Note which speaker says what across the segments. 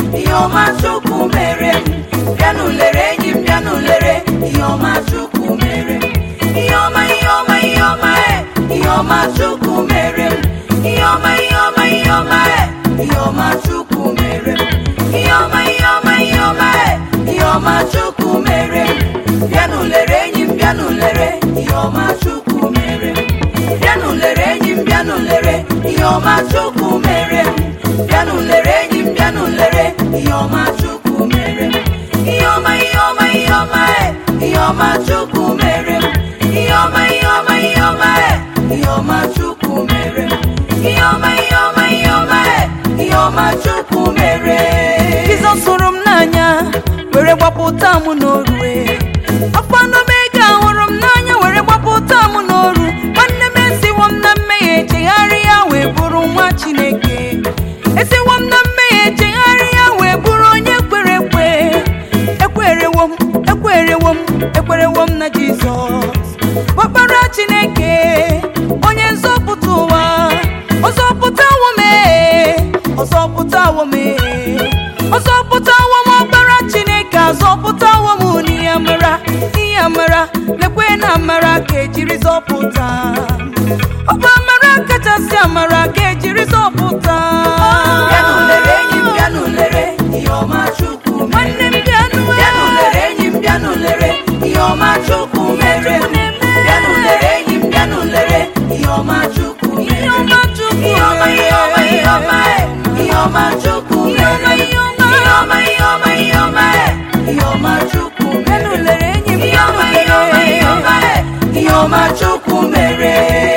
Speaker 1: ihe ọma chukwu mere m bịanụ lere enyi m bịanụ lere ihe ọma chukwu mere m ihe ọma ihe ọma ihe ọma e ihe ọma chukwu mere m ihe ọma ihe ọma ihe ọma e ihe ọma chukwu mere m ihe ọma ihe ọma ihe ọma e ihe ọma chukwu mere m bịanụ lere enyi m bịanụ lere ihe ọma chukwu mere m bịanụ lere enyi m bịanụ lere ihe ọma chukwu mere m bịanụ lere enyi m bịanụ lere ihe ọma chukwu mere m ihe ọma ihe ọma ihe ọma e ihe ọma chukwu mere m ihe ọma ihe ọma ihe ọma e ihe ọma chukwu mere m ihe ọma ihe ọma ihe ọma e ihe ọma chukwu mere Jizọs hụrụ m n'anya were gbapụta m n'orue ọkwa n'omega hụrụ m n'anya were gbapụta m n'oru nwanne m esiwo m na mmehie chegharịa wee bụrụ nwa Chineke esiwo m na mmehie chegharịa wee bụrụ onye kwere ekwe ekwerewo m ekwerewo m ekwerewo m na Jizọs ọkpara Chineke onye nzọpụta ụwa ọzọpụtawo m ee, ọzọpụtawo m ee, ọzọpụtawo m ọkpara Chineke azọpụtawo m n'ihe amara n'ihe amara lekwe na amara ka ejiri zọpụta ọ bụ amara kachasị amara ka ejiri zọpụta
Speaker 2: Bịanụ lere enyi m bịanụ lere ihe ọma Chukwu mere
Speaker 1: nwanne m bịanụ
Speaker 2: Bịanụ lere enyi m bịanụ lere ihe ọma Chukwu mere Bịanụ lere enyi m bịanụ lere ihe ọma Chukwu
Speaker 1: ihe
Speaker 2: mere
Speaker 1: ọma Chukwu
Speaker 2: Ihe ọma ihe ọma ihe ọma e ihe ọma Chukwu
Speaker 1: Ihe ọma,
Speaker 2: mere
Speaker 1: ihe ọma.
Speaker 2: Ihe ọma ihe ọma ihe ọma e ihe ọma Chukwu
Speaker 1: bịanụ
Speaker 2: mere
Speaker 1: lere enyi m
Speaker 2: Ihe ọma ihe ọma ihe ọma e ihe ọma Chukwu mere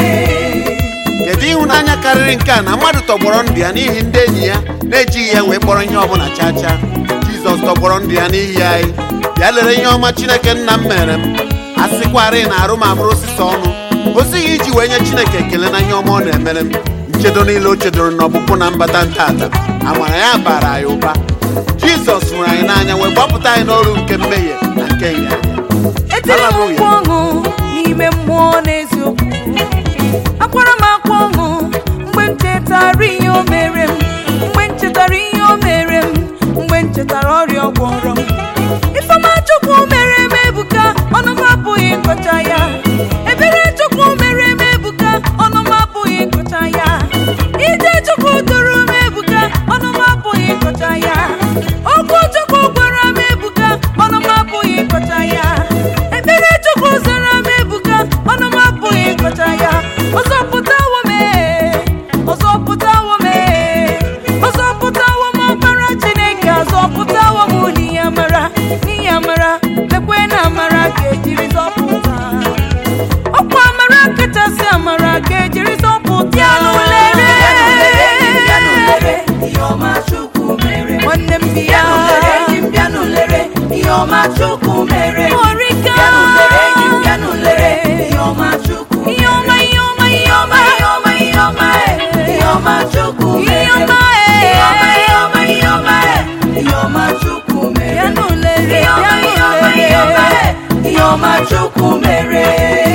Speaker 3: kedu ịhụnanya karịrị nke a na mmadụ tọgbọrọ ndụ ya n'ihi ndị enyi ya na-ejighị ya wee kpọrọ ihe ọbụla chaa chaa jizọs tọgbọrọ ndụ ya n'ihi anyị bịa lere ihe ọma chineke nna m mere m a sịkwarị na arụ m abụrụ osisi ọnụ o sighị iji wee nye chineke ekele na ihe ọma ọ na-emere m nchedo niile o chedoro n'ọpụpụ na mbata ntata amara ya bara anyị ụba jizọs hụrụ anyị n'anya wee gbapụta anyị n'ọrụ nke mmehie na nke ịnyanya
Speaker 1: etiri m mkpu ọṅụ n'ime mmụọ n'eziokwu akwara m akwa ọṅụ mgbe m chetara ihe o mere m mgbe m chetara ihe o mere m mgbe m chetara ọrịa ọ gwọrọ m ifeọma chukwu mere m ebuka ọnụ m apụghị ịkọcha ya ebere chukwu mere m ebuka ọnụ m apụghị ịkọcha ya ije chukwu duru m ebuka ọnụ m apụghị ịkọcha ya okwu chukwu gwara m ebuka ọnụ m apụghị ịkọcha ya ekpere chukwu zara m ebuka ọnụ m apụghị ịkọcha ya ọzọpụtawo m ee, ọzọpụtawo m ee, ọzọpụtawo m ọkpara chineke azọpụtawo m n'ihe amara n'ihe amara lekwe na amara ka ejiri zọpụta ọkwa amara kachasị amara ka ejiri zọpụta ya n'ulere
Speaker 2: Bịanụ lere ihe ọma Chukwu mere
Speaker 1: nwanne m bi ya
Speaker 2: Bịanụ lere enyi m bịanụ lere ihe ọma Chukwu mere
Speaker 1: Ọrịka.
Speaker 2: Bịanụ lere enyi m bịanụ lere ihe ọma Chukwu
Speaker 1: ihe ọma ihe ọma ihe ọma
Speaker 2: ihe ọma ihe ọma e ihe ọma Chukwu
Speaker 1: Ihe
Speaker 2: mere
Speaker 1: ọma e.
Speaker 2: ihe ọma ihe ọma ihe ọma e ihe ọma Chukwu mere
Speaker 1: ya n'ulere
Speaker 2: ihe ọma
Speaker 1: ya
Speaker 2: ihe ọma ihe ọma
Speaker 1: n'ulere
Speaker 2: e ihe ọma Chukwu mere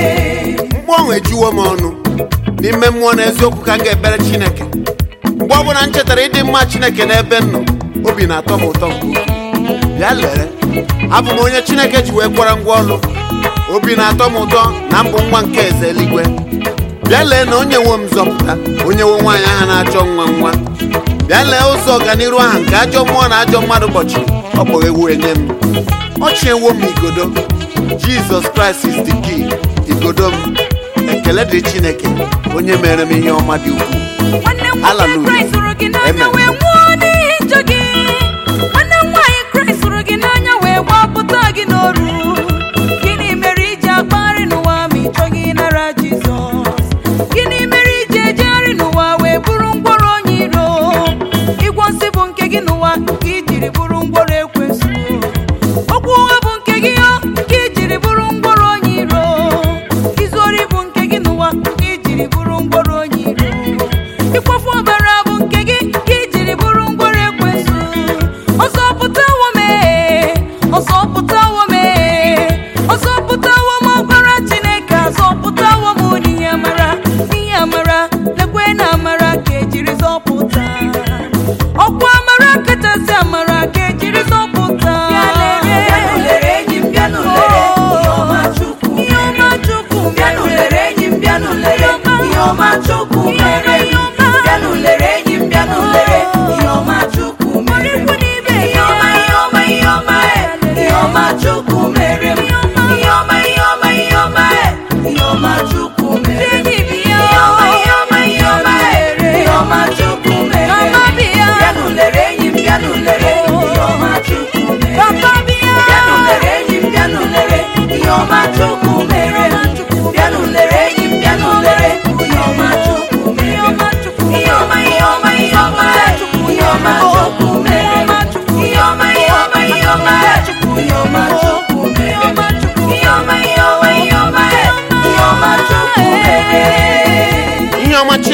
Speaker 3: mgbe ọnwụ ejuwo m ọnụ n'ime mmụọ na eziokwu ka m ga-ekpere chineke mgbe ọbụla m chetara ịdị mma chineke n'ebe m nọ obi na-atọ m ụtọ nke ukwuu. bịa lere abụ m onye chineke ji wee kwara ngwa ọlụ obi na-atọ m ụtọ na mbụ nwa nke eze eluigwe bịa lee na onye nwe m zọpụta onye nwe nwaanyị ahụ na-achọ nwa nwa bịa lee ụzọ ọganiru ahụ nke ajọ mmụọ na ajọ mmadụ ụbọchị ọ kpọghewo enye m ọchị ewo m igodo jizọs kraịst is the key igodo m ekele dị chineke onye mere m ihe ọma dị ukwuu
Speaker 1: nwanne m nwoke
Speaker 3: Hallelujah.
Speaker 1: kraịst hụrụ gị n'anya
Speaker 3: Amen.
Speaker 1: wee nwụọ n'ihi njọ gị nwanne m nwaanyị kraịst hụrụ gị n'anya wee gbapụta gị n'oru gịnị mere iji akpagharị n'ụwa ma ị chọghị ịnara jizọs gịnị mere iji ejegharị n'ụwa wee bụrụ ngwọrọ onye iro ịgwọ nsị bụ nke gị n'ụwa nke ijiri bụrụ ngwọrọ ekwensu okwu ụgha bụ nke gị ọ nke ijiri bụrụ ngwọrọ onye iro izu ori bụ nke gị n'ụwa nke ijiri bụrụ ngwọrọ onye iro ịkwafu ọbara bụ nke gị ka ijiri bụrụ ngwọrọ ekwensu ọzọpụtawo m ee, ọzọpụtawo m ee, ọzọpụtawo m ọbara chineke azọpụtawo m n'ihe amara n'ihe amara lekwe na amara ka ejiri zọpụta ọkwa amara kachasị amara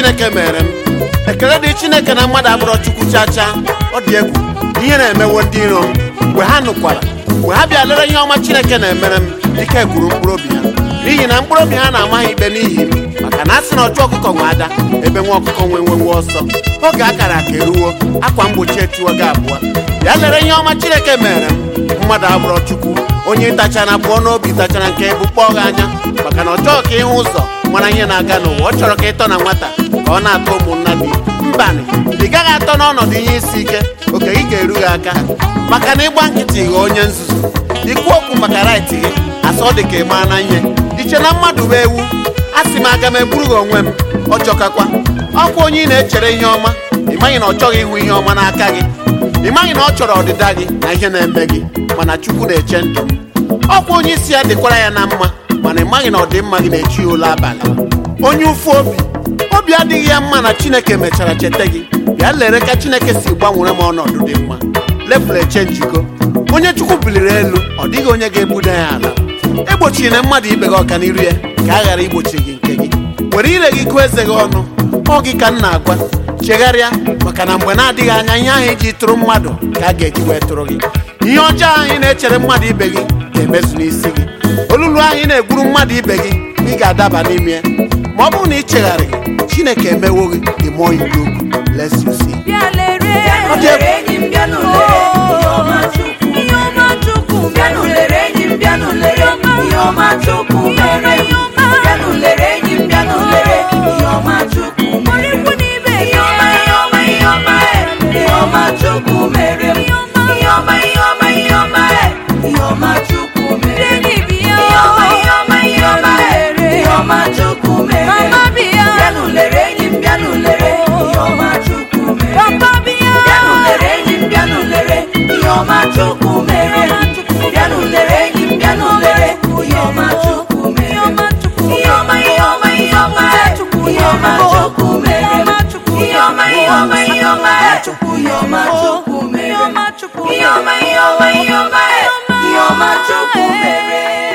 Speaker 3: chineke mere m ekele dị chineke na mmadụ abụrọ chukwu chacha ọ dị egwu ihe na-emewo ndị iro m mgbe ha nụkwara mgbe ha bịa lere ihe ọma chineke na-emere m ike gwuru mkpụrụ obi ha n'ihi na mkpụrụ obi ha na-ama ha ikpe n'ihi m maka na a sị na ọchụ ọkụkọ nwe ada ebe nwa ọkụkọ nwe nwenwe ọsọ oge akara aka eruwo akwa mgbochi etiwo gị abụọ bịa lere ihe ọma chineke mere m mmadụ abụrọ chukwu onye tachara pụọ n'obi tachara nke bụ kpọọ gị anya maka na ọ chọghị ka ịhụ ụzọ mara ihe na-aga n'ụwa ọ chọrọ ka ịtọ na nwata ka ọ na-atọ ụmụnna gị mbanị ị gaghị atọ n'ọnọdụ ihe isi ike oke gị ga-eru gị aka maka na ịgba nkịtị ghọọ onye nzuzu ikwu okwu maka rait gị asọ dị ka ịma na ihe iche na mmadụ bụ ewu a sị m aga m egburu gị onwe m ọ chọkakwa ọkwa onye ị na-echere ihe ọma ị maghị na ọ chọghị ịhụ ihe ọma n'aka gị ị maghị na ọ chọrọ ọdịda gị na ihe na-eme gị mana chukwu na-eche ndụ m ọkwa onye isi ya dịkwara ya na mma mana ị maghị na ọdịmma gị na-echi ya ụlọ abalị onye ụfụ obi obi adịghị ya mma na chineke mechara cheta gị bịa lere ka chineke si gbanwere m ọnọdụ dị mma lefụl eche njikọ onye chukwu biliri elu ọ dịghị onye ga-egbuda ya ala egbochiri na mmadụ ibe gị ọganiru ya ka a ghara igbochi gị nke gị were ire gị gụọ eze gị ọnụ ọ gị ka m na-agwa chegharịa maka na mgbe na-adịghị anya ihe ahụ iji tụrụ mmadụ ka a ga-eji wee tụrụ gị ihe ọjọọ ahụ ị na-echere mmadụ ibe gị ga-emezu n'isi gị olulu ahụ ị na-egburu mmadụ ibe gị ị ga-adaba n'ime ya ma ọ bụrụ na ị chegharịghị chineke emewo gị the more you look less you see
Speaker 2: bịa lere
Speaker 3: Ọ dị egwu.
Speaker 1: lere enyi m bịanụ lere ihe ọma chukwu
Speaker 2: ihe ọma chukwu
Speaker 1: bịanụ lere enyi m bịanụ lere ihe ọma chukwu mere m bịanụ lere enyi m bịanụ lere ihe ọma chukwu mere m
Speaker 2: ikwu n'ibe
Speaker 1: ihe ọma ihe ọma ihe ọma e ihe ọma chukwu mere m ihe ọma ihe ọma ihe ọma e ihe ọma chukwu mere m
Speaker 2: enyi bi ya
Speaker 1: ihe ọma ihe ọma ihe ọma e ihe ọma chukwu mere m
Speaker 2: mama bi ya
Speaker 1: bịanụ lere enyi m bịanụ lere ihe ọma chukwu mere m
Speaker 2: papa bi ya
Speaker 1: bịanụ lere enyi m bịanụ lere ihe ọma chukwu mere bịanụ lere enyi m bịanụ lere ihe ọma chukwu mere ihe ọma ihe ọma ihe ọma e, ihe ọma chukwu mere ihe ọma ihe ọma ihe ọma e, ihe ọma chukwu mere ihe ọma ihe ọma ihe ọma e, ihe ọma chukwu mere